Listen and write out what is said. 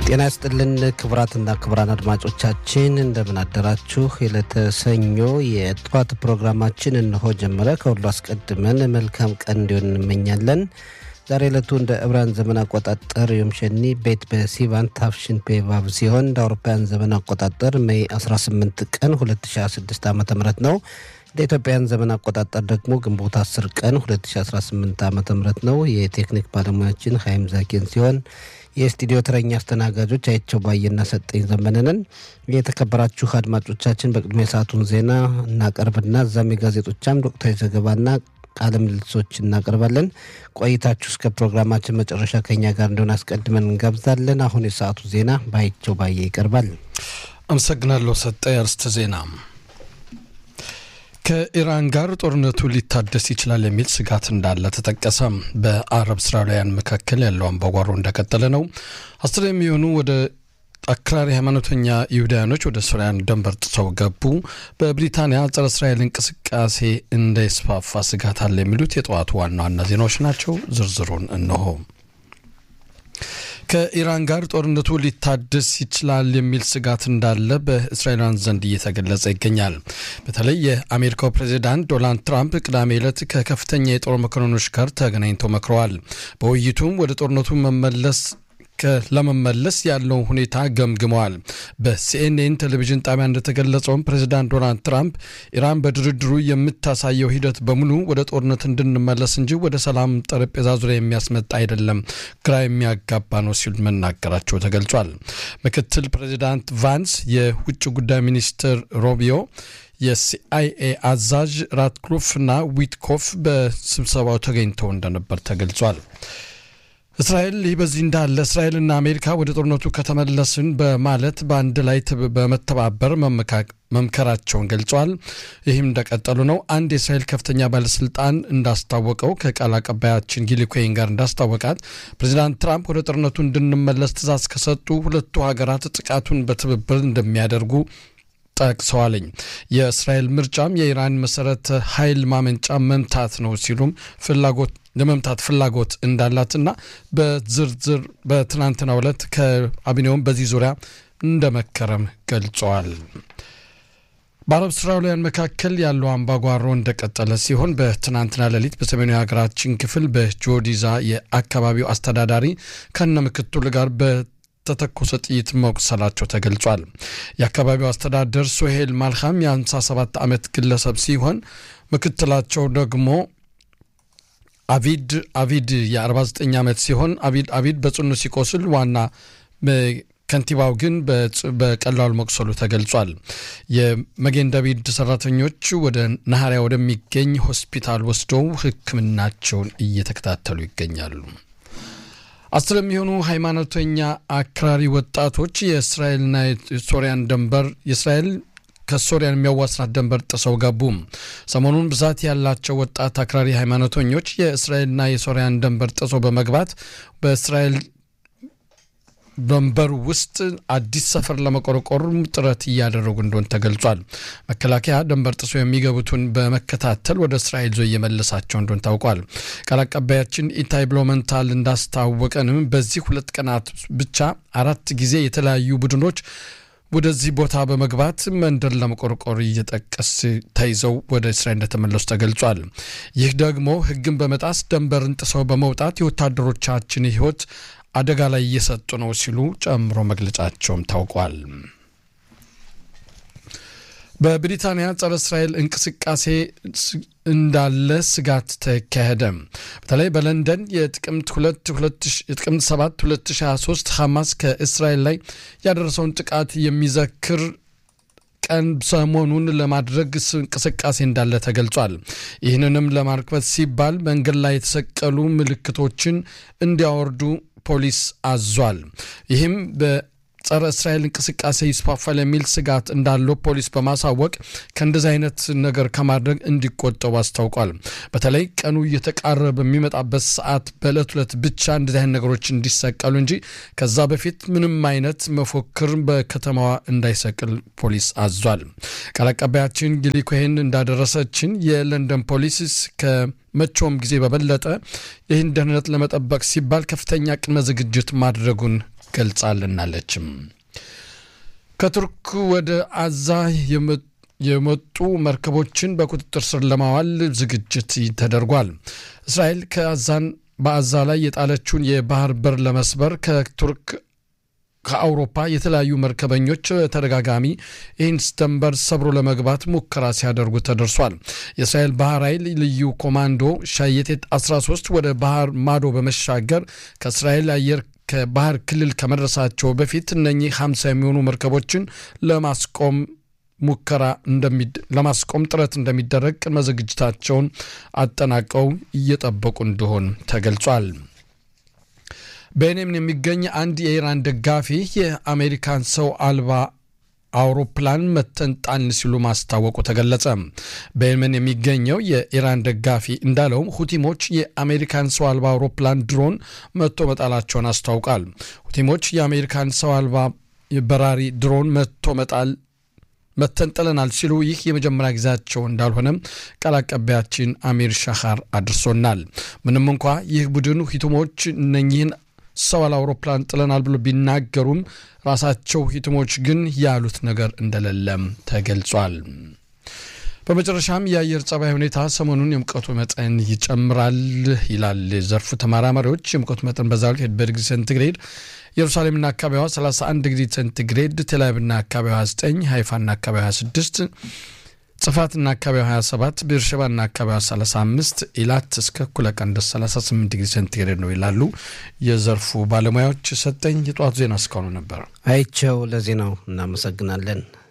ጤና ይስጥልን ክቡራትና ክቡራን አድማጮቻችን እንደምን አደራችሁ። የዕለተ ሰኞ የጠዋት ፕሮግራማችን እነሆ ጀመረ። ከሁሉ አስቀድመን መልካም ቀን እንዲሆን እንመኛለን። ዛሬ ዕለቱ እንደ ዕብራን ዘመን አቆጣጠር ዮም ሸኒ ቤት በሲቫን ታፍሽን ፔቫቭ ሲሆን እንደ አውሮፓውያን ዘመን አቆጣጠር ሜይ 18 ቀን 2026 ዓ ም ነው። እንደ ኢትዮጵያን ዘመን አቆጣጠር ደግሞ ግንቦት 10 ቀን 2018 ዓ ም ነው። የቴክኒክ ባለሙያችን ሀይም ዛኪን ሲሆን የስቱዲዮ ተረኛ አስተናጋጆች አይቸው ባየና ሰጠኝ ዘመንንን። የተከበራችሁ አድማጮቻችን በቅድሚያ የሰዓቱን ዜና እናቀርብና እዛም የጋዜጦቻም ወቅታዊ ዘገባና ቃለ ምልልሶች እናቀርባለን። ቆይታችሁ እስከ ፕሮግራማችን መጨረሻ ከኛ ጋር እንደሆነ አስቀድመን እንጋብዛለን። አሁን የሰዓቱ ዜና በአይቸው ባየ ይቀርባል። አመሰግናለሁ ሰጠ። አርዕስተ ዜና ከኢራን ጋር ጦርነቱ ሊታደስ ይችላል የሚል ስጋት እንዳለ ተጠቀሰ። በአረብ እስራኤላውያን መካከል ያለው አምባጓሮ እንደቀጠለ ነው። አስር የሚሆኑ ወደ አክራሪ ሃይማኖተኛ ይሁዳውያኖች ወደ ሱሪያን ድንበር ጥሰው ገቡ። በብሪታንያ ጸረ እስራኤል እንቅስቃሴ እንዳይስፋፋ ስጋት አለ የሚሉት የጠዋቱ ዋና ዋና ዜናዎች ናቸው። ዝርዝሩን እነሆ። ከኢራን ጋር ጦርነቱ ሊታደስ ይችላል የሚል ስጋት እንዳለ በእስራኤላውያን ዘንድ እየተገለጸ ይገኛል። በተለይ የአሜሪካው ፕሬዚዳንት ዶናልድ ትራምፕ ቅዳሜ ዕለት ከከፍተኛ የጦር መኮንኖች ጋር ተገናኝተው መክረዋል። በውይይቱም ወደ ጦርነቱ መመለስ ለመመለስ ያለውን ሁኔታ ገምግመዋል። በሲኤንኤን ቴሌቪዥን ጣቢያ እንደተገለጸውም ፕሬዚዳንት ዶናልድ ትራምፕ ኢራን በድርድሩ የምታሳየው ሂደት በሙሉ ወደ ጦርነት እንድንመለስ እንጂ ወደ ሰላም ጠረጴዛ ዙሪያ የሚያስመጣ አይደለም፣ ግራ የሚያጋባ ነው ሲሉ መናገራቸው ተገልጿል። ምክትል ፕሬዚዳንት ቫንስ፣ የውጭ ጉዳይ ሚኒስትር ሮቢዮ የሲአይኤ አዛዥ ራትክሉፍ እና ዊትኮፍ በስብሰባው ተገኝተው እንደነበር ተገልጿል። እስራኤል ይህ በዚህ እንዳለ እስራኤልና አሜሪካ ወደ ጦርነቱ ከተመለስን በማለት በአንድ ላይ በመተባበር መምከራቸውን ገልጸዋል። ይህም እንደቀጠሉ ነው። አንድ የእስራኤል ከፍተኛ ባለስልጣን እንዳስታወቀው ከቃል አቀባያችን ጊሊ ኮይን ጋር እንዳስታወቃት ፕሬዚዳንት ትራምፕ ወደ ጦርነቱ እንድንመለስ ትዕዛዝ ከሰጡ ሁለቱ ሀገራት ጥቃቱን በትብብር እንደሚያደርጉ ጠቅሰዋለኝ። የእስራኤል ምርጫም የኢራን መሰረተ ኃይል ማመንጫ መምታት ነው ሲሉም ፍላጎት ለመምታት ፍላጎት እንዳላትና በዝርዝር በትናንትናው ዕለት ከካቢኔውም በዚህ ዙሪያ እንደመከረም ገልጸዋል። በአረብ እስራኤላውያን መካከል ያለው አምባጓሮ እንደቀጠለ ሲሆን በትናንትና ሌሊት በሰሜኑ የሀገራችን ክፍል በጆዲዛ የአካባቢው አስተዳዳሪ ከነ ምክትሉ ጋር ተተኮሰ ጥይት መቁሰላቸው ተገልጿል። የአካባቢው አስተዳደር ሶሄል ማልካም የ57 ዓመት ግለሰብ ሲሆን ምክትላቸው ደግሞ አቪድ አቪድ የ49 ዓመት ሲሆን አቪድ አቪድ በጽኑ ሲቆስል ዋና ከንቲባው ግን በቀላሉ መቁሰሉ ተገልጿል። የመጌን ዳቪድ ሰራተኞች ወደ ናኸሪያ ወደሚገኝ ሆስፒታል ወስደው ሕክምናቸውን እየተከታተሉ ይገኛሉ። አስር የሚሆኑ ሃይማኖተኛ አክራሪ ወጣቶች የእስራኤልና የሶሪያን ድንበር የእስራኤል ከሶሪያን የሚያዋስናት ድንበር ጥሰው ገቡ። ሰሞኑን ብዛት ያላቸው ወጣት አክራሪ ሃይማኖተኞች የእስራኤልና የሶሪያን ድንበር ጥሰው በመግባት በእስራኤል ድንበር ውስጥ አዲስ ሰፈር ለመቆርቆር ጥረት እያደረጉ እንደሆን ተገልጿል። መከላከያ ድንበር ጥሶ የሚገቡትን በመከታተል ወደ እስራኤል ዞ እየመለሳቸው እንደሆን ታውቋል። ቃል አቀባያችን ኢታይ ብሎመንታል እንዳስታወቀንም በዚህ ሁለት ቀናት ብቻ አራት ጊዜ የተለያዩ ቡድኖች ወደዚህ ቦታ በመግባት መንደር ለመቆርቆር እየጠቀስ ተይዘው ወደ እስራኤል እንደተመለሱ ተገልጿል። ይህ ደግሞ ሕግን በመጣስ ድንበርን ጥሰው በመውጣት የወታደሮቻችን ሕይወት አደጋ ላይ እየሰጡ ነው ሲሉ ጨምሮ መግለጫቸውም ታውቋል። በብሪታንያ ጸረ እስራኤል እንቅስቃሴ እንዳለ ስጋት ተካሄደ። በተለይ በለንደን የጥቅምት 7 2023 ሐማስ ከእስራኤል ላይ ያደረሰውን ጥቃት የሚዘክር ቀን ሰሞኑን ለማድረግ እንቅስቃሴ እንዳለ ተገልጿል። ይህንንም ለማርክበት ሲባል መንገድ ላይ የተሰቀሉ ምልክቶችን እንዲያወርዱ ፖሊስ አዟል። ይህም ጸረ እስራኤል እንቅስቃሴ ይስፋፋል የሚል ስጋት እንዳለው ፖሊስ በማሳወቅ ከእንደዚህ አይነት ነገር ከማድረግ እንዲቆጠቡ አስታውቋል። በተለይ ቀኑ እየተቃረበ በሚመጣበት ሰዓት በዕለት ዕለት ብቻ እንደዚህ አይነት ነገሮች እንዲሰቀሉ እንጂ ከዛ በፊት ምንም አይነት መፎክር በከተማዋ እንዳይሰቅል ፖሊስ አዟል። ቃል አቀባያችን ጊሊ ኮሄን እንዳደረሰችን የለንደን ፖሊስ ከመቼውም ጊዜ በበለጠ ይህን ደህንነት ለመጠበቅ ሲባል ከፍተኛ ቅድመ ዝግጅት ማድረጉን ገልጻልናለችም። ከቱርክ ወደ አዛ የመጡ መርከቦችን በቁጥጥር ስር ለማዋል ዝግጅት ተደርጓል። እስራኤል ከአዛን በአዛ ላይ የጣለችውን የባህር በር ለመስበር ከቱርክ ከአውሮፓ የተለያዩ መርከበኞች ተደጋጋሚ ይህን ድንበር ሰብሮ ለመግባት ሙከራ ሲያደርጉ ተደርሷል። የእስራኤል ባህር ኃይል ልዩ ኮማንዶ ሻየቴት 13 ወደ ባህር ማዶ በመሻገር ከእስራኤል አየር ከባህር ክልል ከመድረሳቸው በፊት እነኚህ 50 የሚሆኑ መርከቦችን ለማስቆም ሙከራ ለማስቆም ጥረት እንደሚደረግ ቅድመ ዝግጅታቸውን አጠናቀው እየጠበቁ እንደሆን ተገልጿል። በየመን የሚገኝ አንድ የኢራን ደጋፊ የአሜሪካን ሰው አልባ አውሮፕላን መተንጣን ሲሉ ማስታወቁ ተገለጸ። በየመን የሚገኘው የኢራን ደጋፊ እንዳለውም ሁቲሞች የአሜሪካን ሰው አልባ አውሮፕላን ድሮን መቶ መጣላቸውን አስታውቃል። ሁቲሞች የአሜሪካን ሰው አልባ በራሪ ድሮን መቶ መጣል መተንጠለናል ሲሉ ይህ የመጀመሪያ ጊዜያቸው እንዳልሆነም ቃል አቀባያችን አሚር ሻኻር አድርሶናል። ምንም እንኳ ይህ ቡድን ሂቱሞች እነኚህን ሰው አልባ አውሮፕላን ጥለናል ብሎ ቢናገሩም ራሳቸው ሂቱሞች ግን ያሉት ነገር እንደሌለም ተገልጿል። በመጨረሻም የአየር ጸባይ ሁኔታ ሰሞኑን የሙቀቱ መጠን ይጨምራል ይላል ዘርፉ ተመራማሪዎች። የሙቀቱ መጠን በዛሬው ዕለት በዲግሪ ሴንቲግሬድ ኢየሩሳሌምና አካባቢዋ 31 ዲግሪ ሴንቲግሬድ፣ ቴልአቪቭና አካባቢዋ 29፣ ሃይፋና አካባቢዋ 26፣ ጽፋትና አካባቢዋ 27፣ ቤርሸባና አካባቢዋ 35፣ ኢላት እስከ እኩለ ቀን ድረስ 38 ዲግሪ ሴንቲግሬድ ነው ይላሉ የዘርፉ ባለሙያዎች። ሰጠኝ የጠዋቱ ዜና እስካሁኑ ነበር። አይቸው ለዜናው እናመሰግናለን።